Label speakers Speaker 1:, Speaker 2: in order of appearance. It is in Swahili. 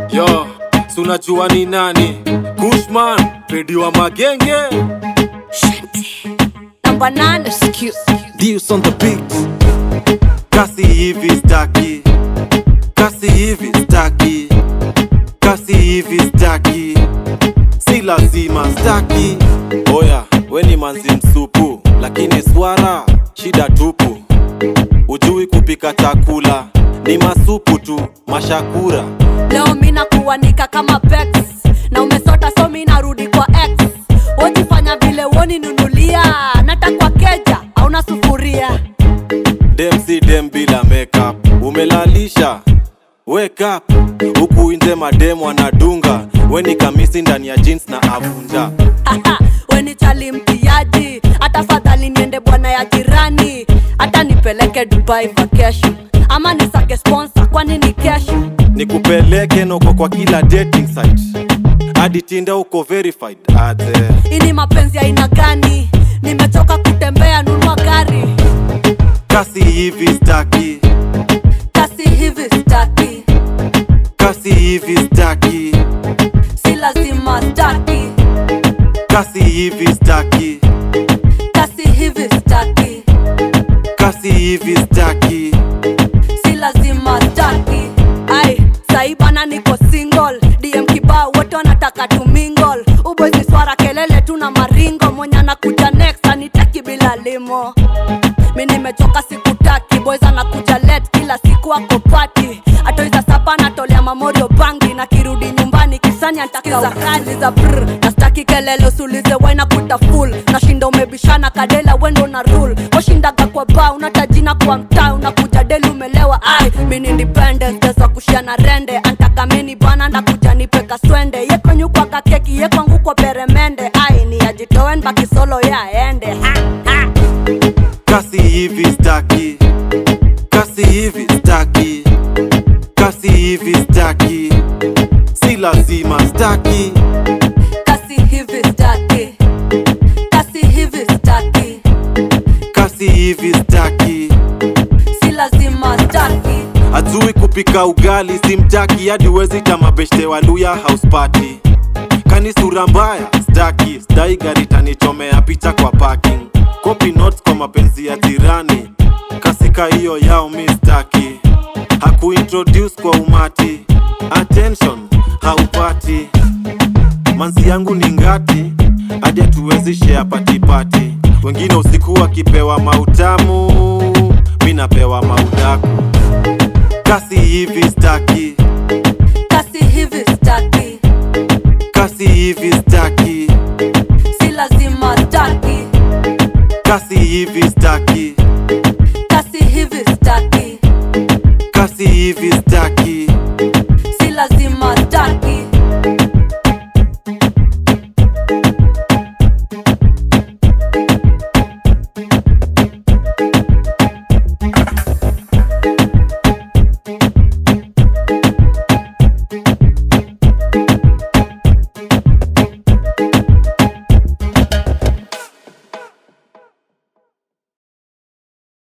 Speaker 1: Yo, si unajua ni nani? Kushman, pedi wa magenge.
Speaker 2: Number nine, excuse.
Speaker 1: Deals on the beat. Kasi hivi staki. Kasi hivi staki. Kasi hivi staki. Si lazima staki. Oya, we ni manzi msupu, lakini swara shida tupu. Ujui kupika chakula, ni masupu tu, mashakura.
Speaker 2: Leo mina kuanika kama pex na umesota so mi narudi kwa x wojifanya vile woni nunulia natakwa keja auna sufuria
Speaker 1: dem si dem bila makeup umelalisha wake up huku nje madem wanadunga weni kamisi ndani ya jeans na avunja
Speaker 2: Haha, weni chali mtiaji hata fadhali niende bwana ya jirani hata nipeleke dubai vacation ama nisake sponsor kwani ni kesho
Speaker 1: nikupeleke noko kwa kila dating site hadi tinda uko verified ate
Speaker 2: ini mapenzi aina gani nimechoka kutembea nunua gari
Speaker 1: kasi hivi staki
Speaker 2: kasi hivi staki
Speaker 1: kasi hivi staki
Speaker 2: si lazima staki
Speaker 1: kasi hivi staki
Speaker 2: kasi hivi staki
Speaker 1: kasi hivi staki
Speaker 2: si lazima staki ai sai bana niko single dm kibao wote wanataka tu mingle ubozi swara kelele tu na maringo mwenye anakuja next anitaki bila limo mi nimechoka sikutaki boys anakuja let kila siku ako pati atoiza sapa natolea mamorio bangi na kirudi nyumbani kisani antaka ukali za brr nastaki kelele usulize waina kuta full nashinda umebishana kadela wendo na rule washindaga kwa ba unatajina kwa mtaa unakuja deli umelewa ai mini independence desa kushiana rende antaka mini bana ndakuja nipeka swende yekonyukwaka keki yekwangu kwa peremende ai ni ajitoen bakisolo yaende ha, ha.
Speaker 1: kasi hivi staki kasi hivi staki kasi hivi staki si lazima staki
Speaker 2: kasi hivi staki kasi hivi staki
Speaker 1: kasi hivi staki
Speaker 2: si lazima staki
Speaker 1: ajui kupika ugali simtaki hadi wezi tamabeshte waluya house party kani sura mbaya staki stai gari tanichomea picha kwa parking copy notes kwa mapenzi ya jirani kasika hiyo yao mi staki hakuintroduce kwa umati attention haupati manzi yangu ni ngati hadi hatuwezi share patipati wengine usiku wakipewa mautamu mi napewa maudaku kasi hivi staki
Speaker 2: kasi hivi staki
Speaker 1: kasi hivi staki
Speaker 2: si lazima staki
Speaker 1: kasi hivi staki